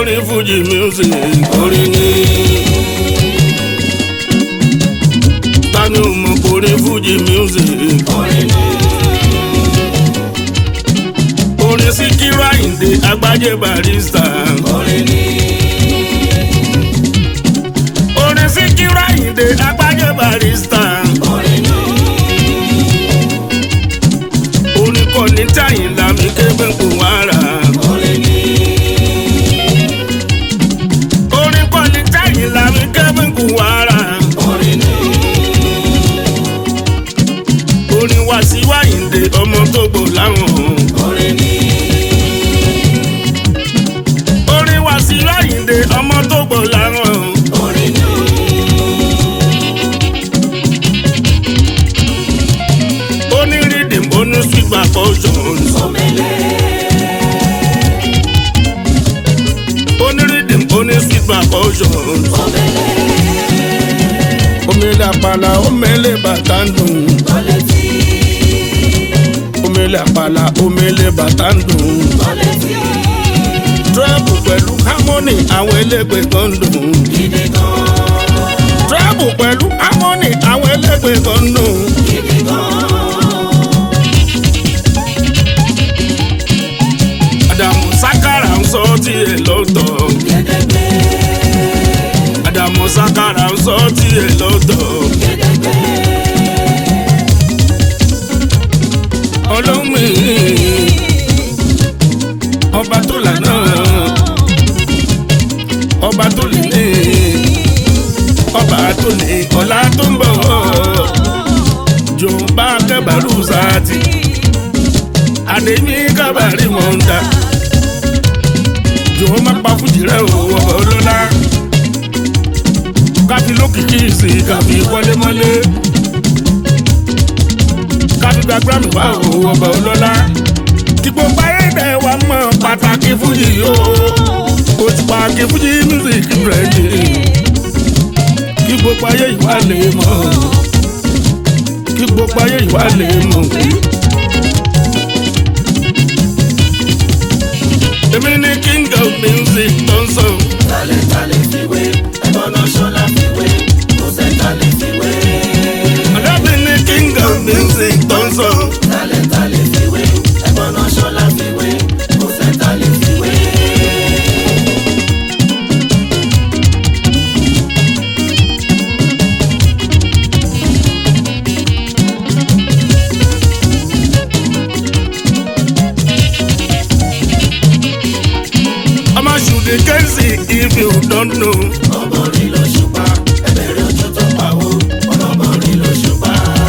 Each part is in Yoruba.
orin Fuji music orin ni. Tani ò mọ̀ pé orin Fuji music orin ni. orin Síkírù Àyìndé Agbájé Barrister. orin ni. orin Síkírù Àyìndé Agbájé Barrister. orin ni. orin kọ́ni táyìnlá mi kébé kò wára. orin ni. orin kọ́ni táyìnlá mi kébé kò wára. orin ni. orin Wasiu Àyìndé ọmọ tó gbò láwọn. orin ni. orin Wasiu Àyìndé ọmọ tó gbò láwọn. orin ni. oní rhythm oní sweet percussion. omele. oní rhythm oní sweet percussion. omele. omele àpàlà omele bàtà ń dùn. kọ́lẹ́tì. omele àpàlà omele bàtà ń dùn. kọ́lẹ́tì. treble pẹ̀lú harmony àwọn elégbè kan ń dùn. gidi gan. treble pẹ̀lú harmony àwọn elégbè kan ń dùn. gidi gan. Àdàmú sákàrà ń sọ tiẹ̀ lọ́tọ̀. gẹ́gẹ́gbẹ́. Àdàmú sákàrà ń sọ tiẹ̀ lọ́tọ̀. gẹ́gẹ́gbẹ́. Ọlọ́mì ọba tó lànà ọba tó lè ní ọba tó ní ọ̀la tó ń bọ̀ jọba kẹbàrú sáàtì àdémi kábàárì wọn ń dà jọ̀wọ́ má pa fújì rẹ̀ o ọba ọlọ́lá káfí lókìkí sí káfí wọlémọ́lé káfí gba grammy wá o ọba ọlọ́lá kí gbogbo ayé dẹ̀ wá mọ̀ pàtàkì fújì o o ti pa kí fújì music bẹ̀rẹ̀ kí gbogbo ayé ìwà lè mọ̀ kí gbogbo ayé ìwà lè mọ̀. èmi ni king of music tó ń sọ. Tálẹ̀ tálẹ̀ fiwé, ẹ̀gbọ́n náà ṣọlá fiwé, kò sẹ́ tálẹ̀ fiwé. Àdàbí ni king of music tó ń sọ. Tálẹ̀ tálẹ̀ fiwé, ẹ̀gbọ́n náà ṣọlá fiwé, kò sẹ́ tálẹ̀ fiwé. ọmọ ṣùdí kẹ́sì if you don't know. Ọmọrin ló ṣùpá, ẹ̀bẹ̀rẹ̀ ojú tó pawó, ọlọ́mọrin ló ṣùpá.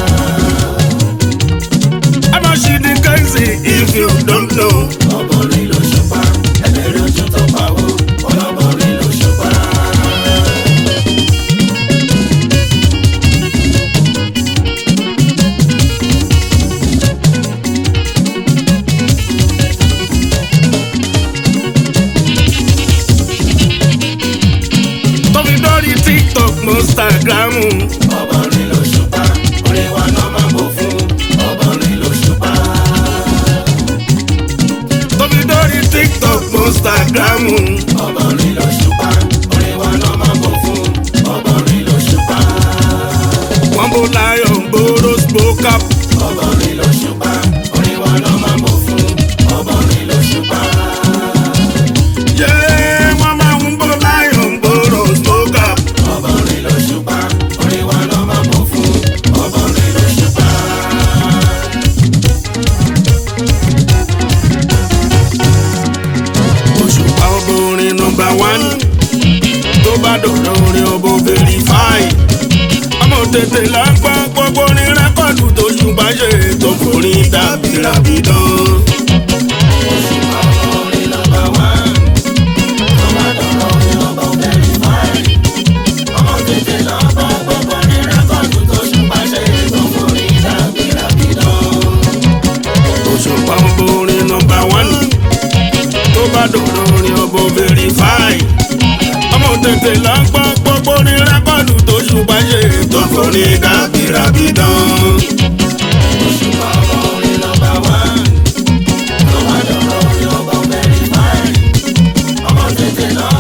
ọmọ ṣùdí kẹ́sì if you don't know. Ọmọrin ló ṣùpá, ẹ̀bẹ̀rẹ̀ ojú tó pawó, ọlọ́mọrin ló ṣùpá. tóbi dórí tiktok instagram. Ọmọrin ló ṣùpá, orin wa náà máa bò fún. Ọmọrin ló ṣùpá. tóbi dórí tiktok instagram. Ọmọrin ló ṣùpá, orin wa náà máa bò fún. Ọmọrin ló ṣùpá. wọ́n bó lion gbòòrò spoke up. Ọmọrin ló ṣùpá, orin wa náà máa bò fún. Ọmọrin ló ṣùpá. yé wọ́n máa ń bó lion gbòòrò spoke up. Ọmọrin ló ṣùpá, orin wa náà máa bò fún. Ọmọrin ló ṣùpá. òṣùpá ọba orin nọmba wán tó bá dọ̀rọ̀ orin ọba verify ọmọ tètè lágbá gbogbo orin rẹ́kọ̀dù tó ṣùgbọ́n ṣe tó forin dàbí ràbídán. Òṣùpá orin nọ́mbà wán. Ọba dọ̀rọ̀ orin ọba very fine. Ọmọ tètè lọ bọ́ gbogbo ní rẹ́kọ̀dù tó ṣùpá ṣe tó forí dàbí ràbídán. òṣùpá ọba orin nọmba wán tó bá dọ̀rọ̀ orin ọba verify ọmọ tètè lágbá gbogbo orin rẹ́kọ̀dù tó ṣùgbọ́n ṣe tó forin dàbí ràbídán. Òṣùpá orin nọ́mbà wán. Ọba dọ̀rọ̀ orin ọba very fine. Ọmọ tètè lọ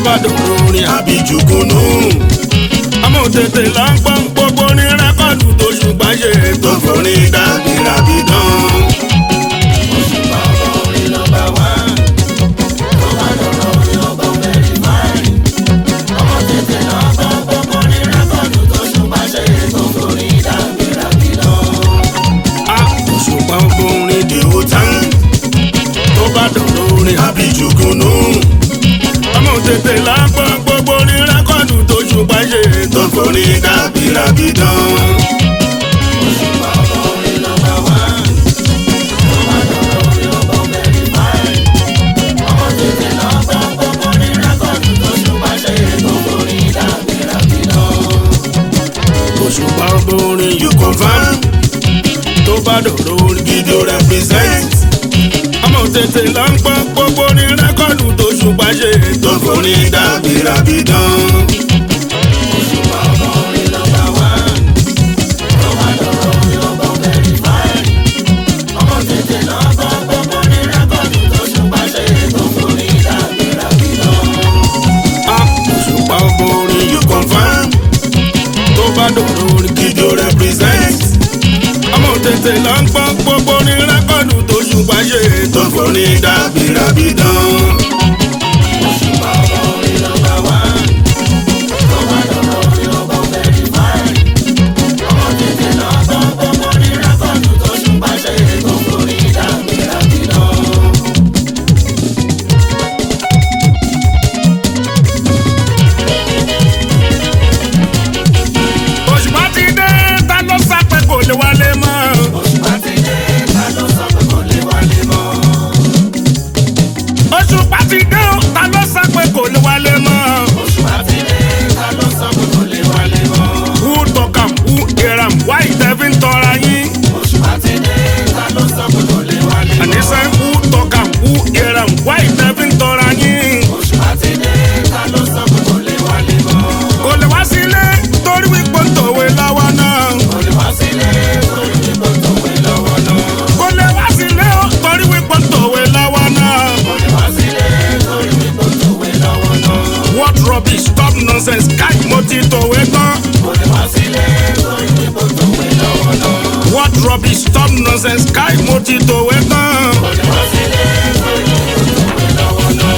bá dòrò orin àbíjùkúnú. ọmọ tètè là ń gbọ́n gbogbo ní rẹ́kọ̀dù tó ṣùgbọ́n ṣe tó forin dàbí dán. Òṣùpá ọmọ orin nọ́mbà wán. Tó bá dọ̀rọ̀ orin ọgbọ́n mẹ́rin fáìn. Ọmọ tètè lọ gbọ́ gbogbo ní rẹ́kọ̀dù tó ṣùgbọ́n ṣe tó forí dàbí lọ. a òṣùpá orin dìwò tán tó bá dọ̀rọ̀ orin àbíjùkúnú. ọmọ tètè là ń gbọ́n gbogbo ní rẹ́kọ̀dù tó ṣùgbọ́n ṣe tó forin dàbí dán. Òṣùpá ọmọ orin nọ́mbà wán. Tó bá dọ̀rọ̀ orin ọgbọ́n mẹ́rin fáìn. Ọmọ tètè lọ gbọ́ gbogbo ní rẹ́kọ̀dù tó ṣùgbọ́n ṣe tó forí dàbí lọ. òṣùpá orin you confirm tó bá dọ̀rọ̀ orin gidi ó represent. ọmọ tètè là ń gbọ́n gbogbo ní rẹ́kọ̀dù tó ṣùgbọ́n ṣe tó forin dàbí dán. Òṣùpá ọmọ orin nọ́mbà wán. Tó bá dọ̀rọ̀ orin ọgbọ́n mẹ́rin fáìn. Ọmọ tètè lọ gbọ́ gbogbo ní rẹ́kọ̀dù tó ṣùgbọ́n ṣe tó forí dàbí lọ. Ah, òṣùpá orin you confirm tó bá dọ̀rọ̀ orin gidi ó represent. ọmọ tètè là ń gbọ́n gbogbo ní rẹ́kọ̀dù tó ṣùgbọ́n ṣe tó forin dàbí dán. Òṣùpá ọmọ orin nọ́mbà wán. Tó bá dọ̀rọ̀ orin ọgbọ́n mẹ́rin fáìn. Ọmọ tètè lọ gbọ́ gbogbo ní rẹ́kọ̀dù tó ṣùgbọ́n ṣe tó forí dàbí lọ. òṣùpá ti dé ta ló sápẹ́ kò lè wálé mọ́. Òṣùpá ti dé, ta ló sọ pé kò lè wálé mọ́? òṣùpá ti dé o, ta ló sápẹ́ kò lè wálé mọ́. Òṣùpá ti dé, ta ló sọ pé kò lè wálé mọ́? who talk am who hear am why tẹ fi ń tọra yín. Òṣùpá ti dé, ta ló sọ pé kò lè wálé mọ́? àníṣe who talk am who hear am why tẹ fi ń tọra yín. Òṣùpá ti dé, ta ló sọ pé kò lè wálé mọ́? kò lè wá sílé torí wípé ń tòwe lọ́wọ́ náà. Kò lè wá sílé torí pípọ̀ tó wé lọ́wọ́ náà. kò lè wá sílé o torí wípé ń tòwe lọ́wọ́ náà. Kò lè wá sílé torí pípọ̀ tó wé lọ́wọ́ náà. what rubbish stop nonsense káì mo ti tòwe tán. Kò lè wá sílé torí pípọ̀ tó wé lọ́wọ́ náà. what rubbish stop nonsense káì mo ti tòwe tán. Kò lè wá sílé torí pípọ̀ tó wé lọ́wọ́ náà.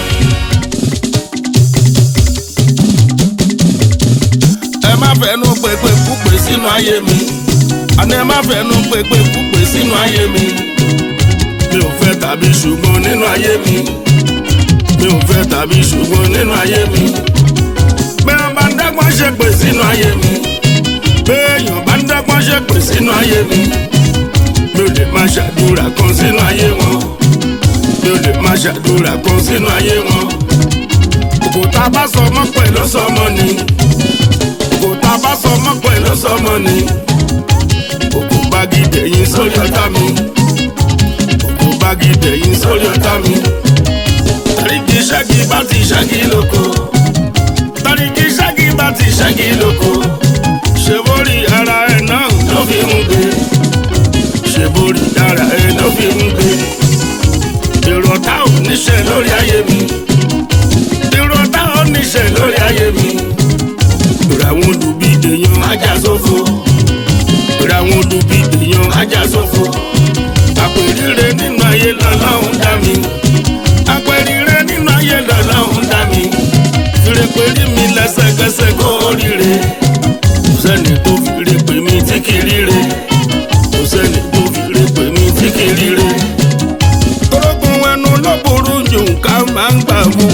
ẹ má fẹnu pépé púpè sínú ayé mi àní ẹ má fẹnu pépé púpè sínú ayé mi mi ò fẹ́ tàbí ṣùgbọ́n nínú ayé mi mi ò fẹ́ tàbí ṣùgbọ́n nínú ayé mi bẹ́ẹ̀ bá ń dẹ́gbọ́n ṣe pè sínú ayé mi béèyàn bá ń dẹ́gbọ́n ṣe pè sínú ayé mi mi ò lè má ṣàdúrà kan sínú ayé wọn mi ò lè má ṣàdúrà kan sínú ayé wọn òkúta bá sọ mọ́ pẹ̀lú sọmọ ni kò tá a bá sọ mọ́ pẹ̀lú sọmọ ni òkú bági dẹ̀yìn sórí ọ̀tá mi òkú bági dẹ̀yìn sórí ọ̀tá mi tàríkì ṣáàgì bá ti ṣáàgì lóko tàríkì ṣáàgì bá ti ṣáàgì lóko ṣe borí ara ẹ̀ náà ló fi ń gbé ṣe borí ara ẹ̀ ló fi ń gbé èrò ọ̀tá ò níṣẹ́ lórí ayé mi èrò ọ̀tá ò níṣẹ́ lórí ayé mi ra wọn olùbí èèyàn ajá sófo ra wọn olùbí èèyàn ajá sófo àpèrire nínú ayé lọ́lọ́run dá mi àpèrire nínú ayé lọ́lọ́run dá mi fìrèpèrè mi lẹ́sẹ̀kẹsẹ̀ kó ríre kò sẹ́ni tó fìrè pè mí tí kì í ríre kò sẹ́ni tó fìrè pè mí tí kì í ríre. torógun ẹnu ló burú jù ká máa ń gbà mú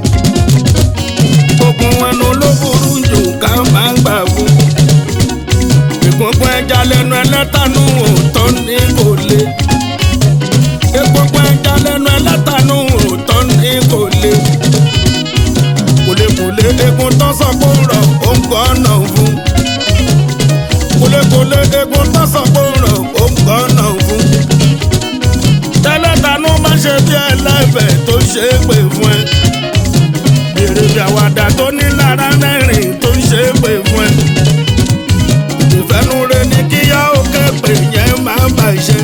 ogun ẹnu ló burú jù ká máa ń gbà fún. ìgbọ̀ngbọ̀n ẹja lẹ́nu ẹlẹ́tànú òótọ́ ní kò le. ìgbọ̀ngbọ̀n ẹja lẹ́nu ẹlẹ́tànú òótọ́ ní kò le. kòlékòlé egun tó sọ pé ń rọ̀ ó ń gbọ́nà fún. kòlékòlé egun tó sọ pé ń rọ̀ ó ń gbọ́nà fún. tẹ́lẹ̀tànú má ṣe bí ẹlẹ́fẹ̀ẹ́ tó ṣe é pè fún ẹ èrè bí àwàdà tó ní lára mẹ́rin tó ń ṣe é pè fún ẹ. ìfẹ́nure ní kíyá òkè pè yẹn máa ń bàjẹ́.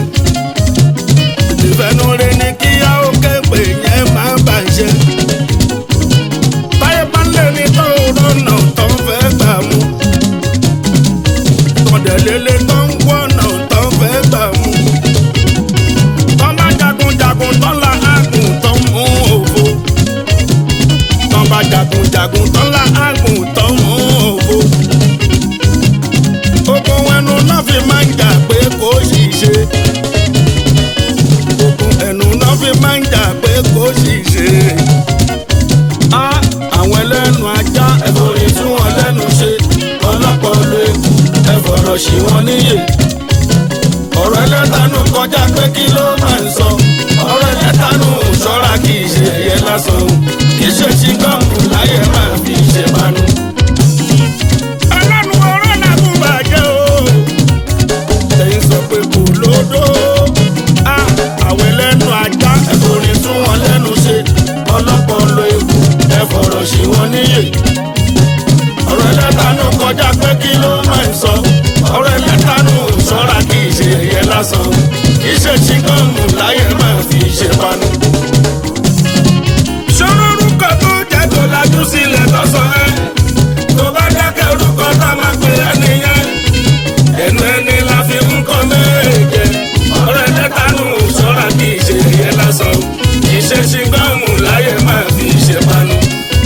ìfẹ́nure ní kíyá òkè pè yẹn máa ń bàjẹ́. fọ̀rọ̀ sí wọn níyè ọ̀rọ̀ ẹlẹ́tànú kọjá pé kí ló máa ń sọ ọ̀rọ̀ ẹlẹ́tànú ṣọ́ra kì í ṣe ẹ̀yẹ lásán o kì í ṣe ṣíngọ́ọ̀mù láyé máa fi ṣe bánú. ọlọ́run ọ̀rọ̀ làkú bàjẹ́ o. ẹ̀yin sọ pé kò lódò. a àwọn ẹlẹ́nu ajá. ẹ̀fọ́rin tún wọn lẹ́nu ṣe ọlọ́pọ̀ lo ewu ẹ fọ̀rọ̀ sí wọn níyè ọ̀rọ̀ ẹlẹ́tànú kọjá pé kí ló máa ń sọ ọ̀rọ̀ ẹlẹ́tànú ṣọ́ra kì í ṣe ẹ̀yẹ lásán o kì í ṣe ṣíngọ́ọ̀mù láyé máa fi ṣe bánú. ṣòro orúkọ tó jẹ́ tó lajú sílẹ̀ tọ́sán ẹ́. tó bá dákẹ́ orúkọ tá a máa pè é nìyẹn. ẹnu ẹni la fi ń kọ́ méje. ọ̀rẹ́ lẹ́tàánú sọ́ra kì í ṣe ẹ̀yẹ lásán. kì í ṣe ṣíngọ́ọ̀mù láyé máa fi ṣe panu.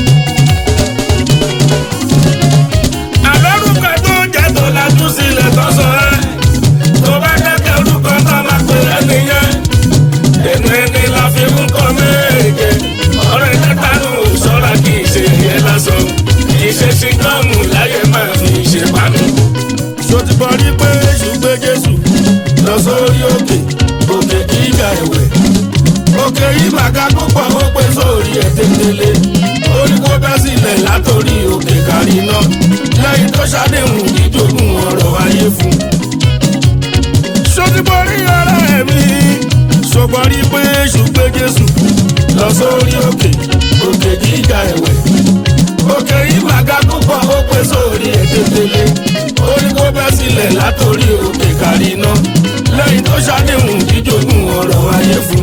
àlọ́rùkọ tó jẹ́ tó lajú sílẹ̀ tọ́sán ẹ́. tó bá dákẹ́ orúkọ tá a máa pè é nìyẹn. ẹnu ẹni la fi ń kọ́ méje. ọ̀rẹ́ lẹ́tàánú sọ́ra kì í ṣe ẹ̀yẹ lásán. kì í ṣe ṣíngọ́ọ̀mù láyé máa fi ṣe panu. ṣó ti gbọ́ rí pé èṣù gbé jésù. lọ sórí òkè òkè gíga ẹ̀wẹ̀. òkè yìí màgá púpọ̀ ó pé sórí ẹ̀ tẹ́tẹ́lẹ̀. ó ní kó bẹ́ sílẹ̀ látòrí òkè kárí náà. lẹ́yìn tó ṣàdéhùn ìjogún ọ̀rọ̀ ayé fún. ṣó ti gbọ́ rí ọ̀rẹ́ mi. ṣó gbọ́ rí pé èṣù gbé jésù. lọ sórí òkè òkè gíga ẹ̀wẹ̀. òkè yìí màgá púpọ̀ ó pé sórí ẹ̀ tẹ́tẹ́lẹ̀. ó ní kó bẹ́ sílẹ̀ látòrí òkè kárí náà. lẹ́yìn tó ṣàdéhùn ìjogún ọ̀rọ̀ ayé fún.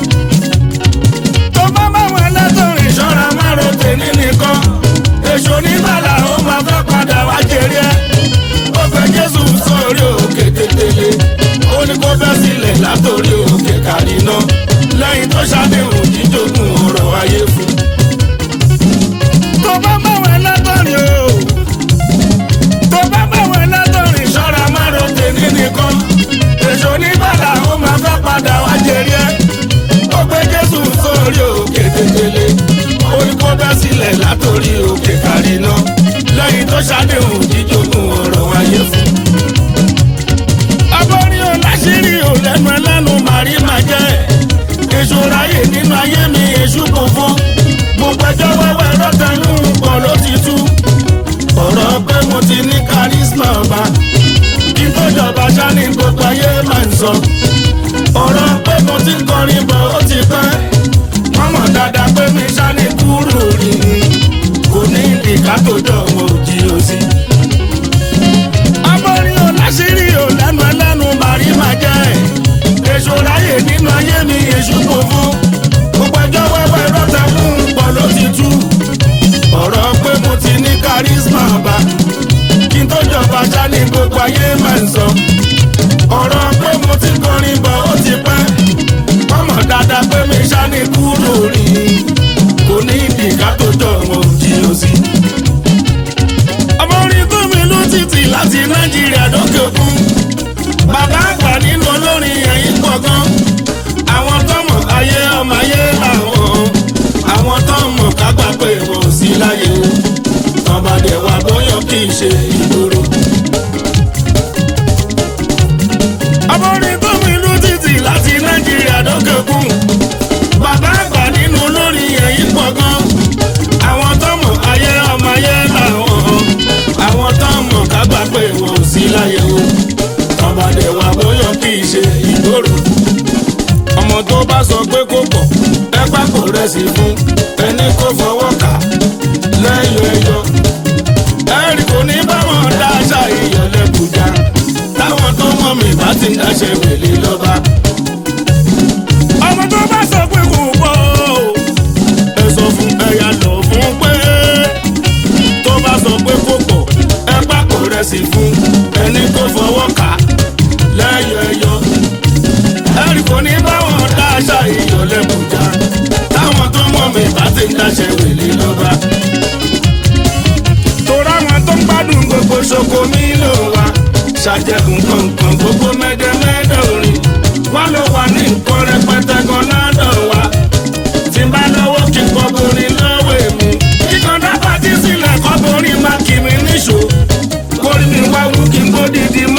tó bá bá wọn látọ̀rìn ṣọ́. ìṣọ́ra márùn tèmi nìkan èso oníbàlà ó máa fẹ́ padà wá jẹrí ẹ́ ó fẹ́ jésù sórí òkè tètèlé ó ní kó bẹ́ sílẹ̀ látòrí òkè kàríná lẹ́yìn tó ṣàdéhùn jíjogún ọ̀rọ̀ ayé fún tó bá bá wọn látọ̀rìn o. tó bá bá wọn látọ̀rìn ṣọ́. ìṣọ́ra márùn tèmi nìkan èso oníbàlà ó máa fẹ́ padà wá jẹrí ẹ́ ó fẹ́ jésù sórí òkè tètèlé ó ní kó bẹ́ sílẹ̀ látòrí òkè kàríná lẹ́yìn tó ṣàdéhùn jíjogún ọ̀rọ̀ ayé fún. abọ́rin ò láṣìírí ò lẹ́nu ẹlẹ́nu màrí máa jẹ́ èso ráyè nínú ayé mi èṣù kò fún mo gbẹjọ́ wẹ́wẹ́ rọ́tẹ̀lú pọ̀ ló ti tú ọ̀rọ̀ pé mo ti ní kárísímà ọba kí n tó jọba ṣáni gbogbo ayé máa ń sọ ọ̀rọ̀ pé mo ti ń kọrin bọ̀ ó ti pẹ́ wọ́n mọ̀ dáadáa pé mi ṣáni kúrò rí kò ní ìdíkà tó jọ wọn ò jí o sí abọ́rin ò láṣìírí ò lẹ́nu ẹlẹ́nu màrí máa jẹ́ èso ráyè nínú ayé mi èṣù kò fún gbogbo ẹjọ́ wẹ́wẹ́ rọ́tà fún pọ̀ ló ti tú ọ̀rọ̀ pé mo ti ní kárísímà bá kí n tó jọba ṣá ní gbogbo ayé máa ń sọ ọ̀rọ̀ pé mo ti kọrin bọ̀ ó ti pẹ́ ọmọ dáadáa pé mi ṣá ní kúrò rí kò ní ìdíkà tó jọ wọn ò jí o sí abọ́rin tó mi ló títì láti nàìjíríà dókè òkun bàbá àgbà nínú olórin ẹ̀yìn gbọ̀ngàn àwọn tọmọ ayé ọmọ ayé làwọn àwọn tọmọ kágbà pé wọn ò sí láyé o tọ́badé wa bóyá kì í ṣe ìgboro. abọ́rin tó mi ló títì láti nàìjíríà dókè òkun bàbá àgbà nínú olórin ẹ̀yìn gbọ̀ngàn àwọn tọmọ ayé ọmọ ayé làwọn àwọn tọmọ kágbà pé wọn ò sí láyé o tọ́badé wa bóyá kì í ṣe ìgboro ọmọ tó bá sọ pé kó pọ̀ ẹ pákó rẹ̀ sí fún ẹni kó fọwọ́ kà lẹ́yìn ẹyọ. ẹ̀rí kò ní báwọn dáṣà ìyọ̀lẹ́bùjá táwọn tó mọ̀ mí bá ti ń dáṣẹ́ wèlé lọ́ba. ọmọ tó bá sọ pé kò pọ̀ o. ẹ sọ fún ẹyà lọ fún pé tó bá sọ pé kó pọ̀ ẹ pákó rẹ̀ sí fún ẹni kó fọwọ́ kà lẹ́yìn ẹyọ. ẹ̀rí kò ní báwọn dáṣà ìyọ̀lẹ́bùjá táwọn tó mọ̀ mí bá ti ń dáṣẹ́ wèlé lọ́ba. torí àwọn tó ń gbádùn gbogbo ṣoko mi ló wà ṣàjẹkùn kankan gbogbo mẹdẹmẹdẹ orin wà ló wà ní nǹkan rẹpẹtẹ gan lọ́dọ̀ wa tí n bá lọ́wọ́ kí n kọ́ borin lọ́wọ́ èmi kíkan dábàá tí sílẹ̀ kọ́ borin má kì mí níṣó kórìí mi wá wú kí n kó dìdí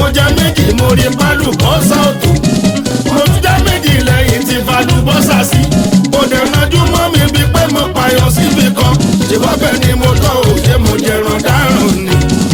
jẹ méjì mo rí pálùbọ́sà òtò mo tún jẹ méjì lẹ́yìn tí falùbọ́sà sí kò dẹ̀ nájú mọ́ mi bíi pé mo pààyàn síbi kan ṣùgbọ́n bẹ́ẹ̀ ni mo tọ́ òye mo jẹran dáràn ni.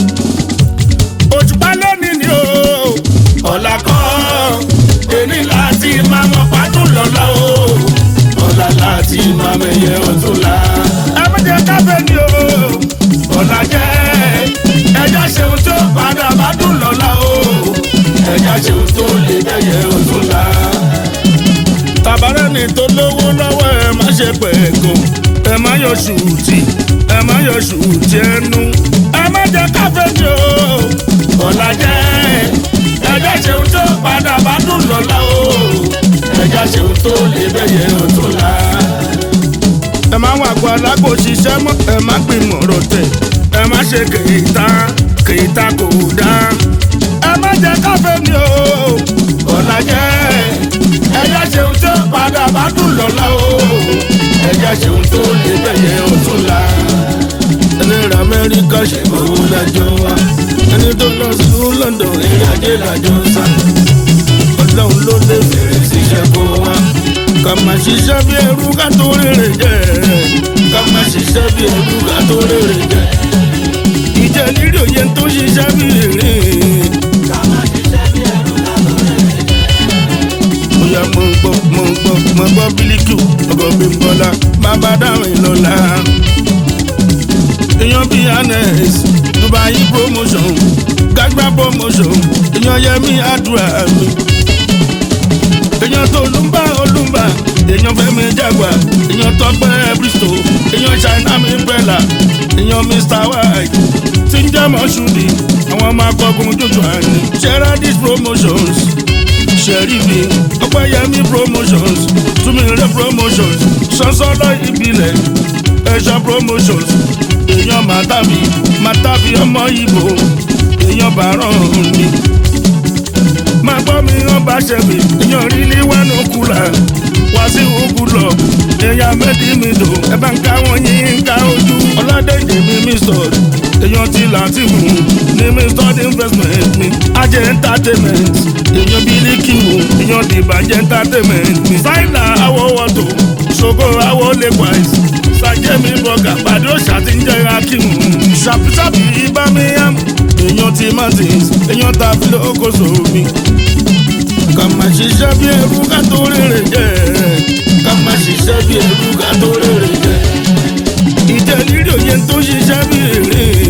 òṣùpá lónìí ni o ọ̀la kọ́ èní láti máa mọ pàdún lọ́la o ọ̀la láti máa mẹyẹ ọ̀tún la. ẹ má jẹ́ káfẹ́ ni o ọ̀la jẹ́ ẹja ṣeun tó padà bá dùn lọ́la o ẹja ṣeun tó lè mẹyẹ ọ̀tún la. tàbárẹ́ ni tó lówó lọ́wọ́ ẹ má ṣe pẹ̀gàn ẹ má yọ ṣùtì ẹ má yọ ṣùtì ẹnu ẹ má jẹ́ káfẹ́ ni o ọ̀la jẹ́ ẹja ṣeun tó padà bá dùn lọ́la o ẹja ṣeun tó lè mẹyẹ ọ̀tún la. ẹ má wà gbọ́ alágbó ṣiṣẹ́ mọ́ ẹ má gbìmọ̀ ọ̀rọ̀ tẹ̀ ẹ má ṣe kèéta kèéta kò dá ẹ má jẹ́ káfẹ́ ni o ọ̀la jẹ́ ẹja ṣeun tó padà bá dùn lọ́la o ẹja ṣeun tó lè mẹyẹ ọ̀tún la. ẹni rà amẹ́ríkà ṣe owó lájọ wa ẹni tó lọ sí London eré ajé lájọ sá ọlọ́run ló lè fèrè síṣẹ́ kó wá ká má ṣiṣẹ́ bí ẹrú ká tó rèrè jẹ́ ká má ṣiṣẹ́ bí ẹrú ká tó rèrè jẹ. ìjẹ́ lírí òye tó ṣiṣẹ́ bí ìrìn. ká má ṣiṣẹ́ bí ẹrú ká tó rèrè jẹ. bóyá mo ń gbọ́ mo ń gbọ́ mo ń gbọ́ bílíkù ọkọ̀ bí n bọ́lá bàbá dáhùn lọ́la. èèyàn bíi anes dubai promotion gbàgbà promotion èèyàn yẹmí àdúrà mi. èèyàn tó olúmbà olúmbà èèyàn fẹ́mi jàgbà èèyàn tọpẹ́ bristol èèyàn china mi bẹ́là èèyàn mr white tí ń jẹ́ mọ́ṣúdì àwọn ọmọ akọgun jòjò àní sheradis promotions ṣẹ̀ríbi ọpẹ́yẹmí promotions túmílẹ̀ promotions sọ́sọ́lọ́ ìbílẹ̀ ẹ̀ṣọ́ promotions èèyàn màtàbí màtàbí ọmọ ìbò èèyàn bàárọ̀ mi. máa gbọ́ mi rán bá ṣẹ̀bi èèyàn rí ní wánú kùlà wá sí òkúlọ̀ èèyàn mẹ́tì mi dò ẹ bá ń ká wọn yín ká ojú ọlọ́dẹ̀dẹ̀ mi mi sọ̀rọ̀ èèyàn ti láti mú ní mi study investment mi ajẹ́ entertainment èèyàn bílíkì wò èèyàn dìbàjẹ́ entertainment mi sáìnà àwọ̀ wọ́tò ṣògo àwọ̀ lẹ́kwàìs sàjẹ́mi bọ̀gà pàdé òṣà tí ń jẹ́ akíwù ṣàpìṣàpì ibámiyàm èèyàn ti martins èèyàn tàbí lókoṣò mi ká má ṣiṣẹ́ bí ẹrú ká tó rèrè jẹ́ ká má ṣiṣẹ́ bí ẹrú ká tó rèrè jẹ. ìjẹ́ lírí òye tó ṣiṣẹ́ bí èrè